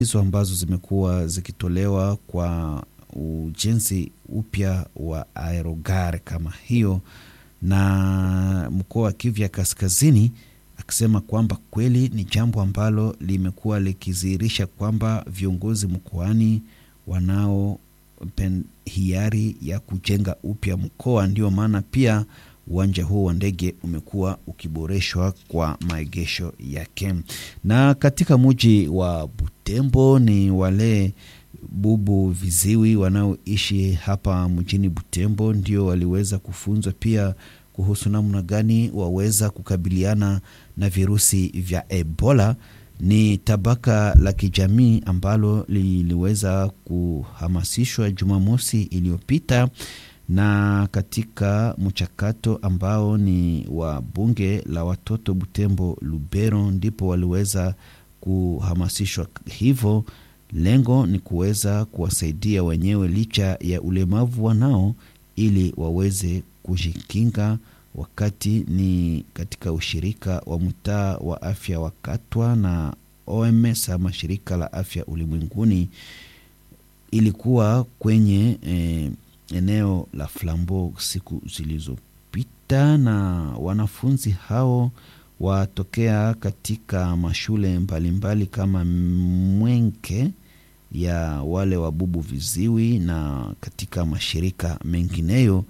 hizo ambazo zimekuwa zikitolewa kwa ujenzi upya wa aerogare kama hiyo na mkoa wa Kivu ya Kaskazini, akisema kwamba kweli ni jambo ambalo limekuwa likidhihirisha kwamba viongozi mkoani wanao hiari ya kujenga upya mkoa. Ndio maana pia uwanja huo wa ndege umekuwa ukiboreshwa kwa maegesho yake. Na katika muji wa Butembo ni wale bubu viziwi wanaoishi hapa mjini Butembo ndio waliweza kufunzwa pia kuhusu namna gani waweza kukabiliana na virusi vya Ebola. Ni tabaka la kijamii ambalo liliweza kuhamasishwa Jumamosi iliyopita na katika mchakato ambao ni wa bunge la watoto Butembo Lubero, ndipo waliweza kuhamasishwa hivyo. Lengo ni kuweza kuwasaidia wenyewe licha ya ulemavu wanao, ili waweze kujikinga wakati ni katika ushirika wa mtaa wa afya wa Katwa na OMS ama shirika la afya ulimwenguni ilikuwa kwenye eh, eneo la Flambo siku zilizopita, na wanafunzi hao watokea katika mashule mbalimbali mbali kama Mwenke ya wale wabubu viziwi na katika mashirika mengineyo.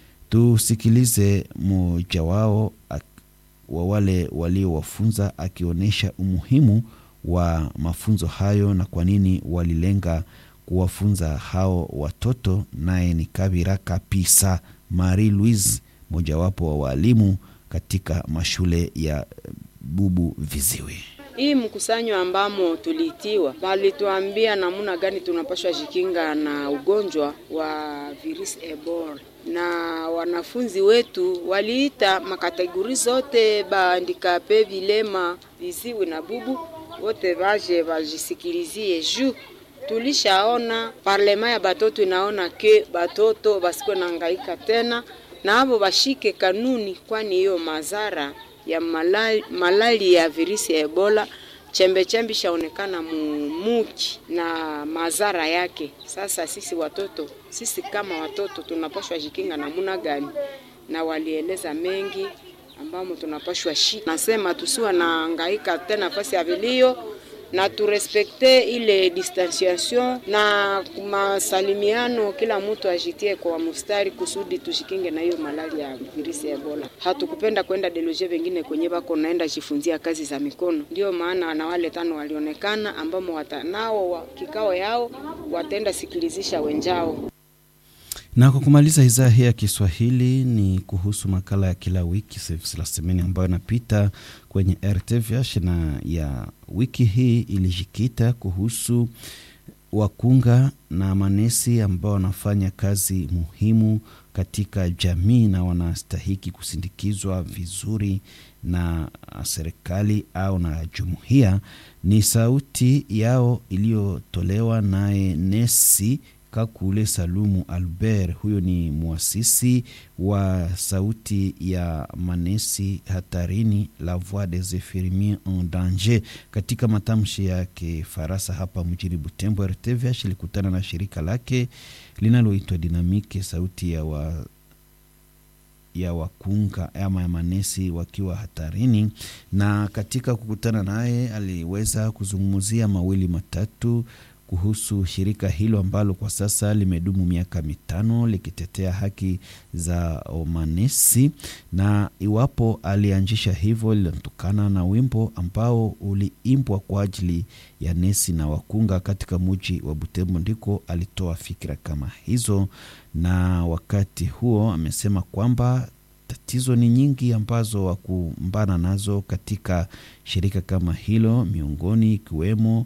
Tusikilize mmoja wao wa wale waliowafunza akionyesha umuhimu wa mafunzo hayo na kwa nini walilenga kuwafunza hao watoto. Naye ni Kabira Kapisa Marie Louise, mojawapo wa waalimu katika mashule ya bubu viziwi. Hii mkusanyo ambamo tuliitiwa, walituambia namna gani tunapashwa jikinga na ugonjwa wa virusi Ebola, na wanafunzi wetu waliita makategori zote, baandikape, vilema, viziwi na bubu, wote vaje vajisikilizie juu tulishaona parlema ya batoto inaona ke batoto basikwe nangaika tena na abo bashike kanuni, kwani hiyo madhara ya malali, malali ya virusi ya Ebola chembe chembe shaonekana mumuki na madhara yake. Sasa sisi watoto, sisi kama watoto tunapashwa jikinga namuna gani? Na walieleza mengi ambamo tunapashwa shi, nasema tusiwa na hangaika tena nafasi ya vilio na turespekte ile distanciation na masalimiano, kila mtu ajitie kwa mustari kusudi tushikinge na hiyo malali ya virusi ya Ebola. Hatukupenda kwenda deloje wengine kwenye bako naenda jifunzia kazi za mikono, ndio maana na wale tano walionekana ambamo watanao wa kikao yao wataenda sikilizisha wenjao. Na kwa kumaliza idhaa hii ya Kiswahili ni kuhusu makala ya kila wiki Service la Semeni ambayo inapita kwenye RTVH na ya wiki hii ilijikita kuhusu wakunga na manesi ambao wanafanya kazi muhimu katika jamii na wanastahiki kusindikizwa vizuri na serikali au na jumuiya. Ni sauti yao iliyotolewa naye nesi Kakule Salumu Albert. Huyo ni mwasisi wa sauti ya manesi hatarini, la voix des infirmiers en danger. Katika matamshi yake Farasa hapa mjini Butembo, RTVH ilikutana na shirika lake linaloitwa Dinamike, sauti ya wa ya wakunga ama ya manesi wakiwa hatarini, na katika kukutana naye aliweza kuzungumzia mawili matatu kuhusu shirika hilo ambalo kwa sasa limedumu miaka mitano likitetea haki za manesi, na iwapo alianzisha hivyo linatokana na wimbo ambao uliimbwa kwa ajili ya nesi na wakunga katika muji wa Butembo, ndiko alitoa fikira kama hizo. Na wakati huo amesema kwamba tatizo ni nyingi ambazo wakumbana nazo katika shirika kama hilo, miongoni ikiwemo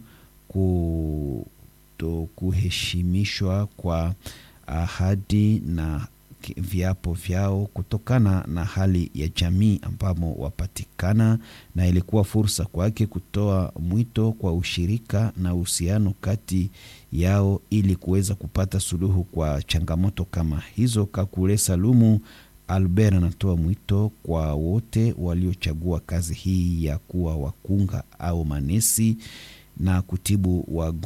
ku kuheshimishwa kwa ahadi na viapo vyao kutokana na hali ya jamii ambamo wapatikana, na ilikuwa fursa kwake kutoa mwito kwa ushirika na uhusiano kati yao ili kuweza kupata suluhu kwa changamoto kama hizo. Kakule Salumu Albert anatoa mwito kwa wote waliochagua kazi hii ya kuwa wakunga au manesi na kutibu wagonjwa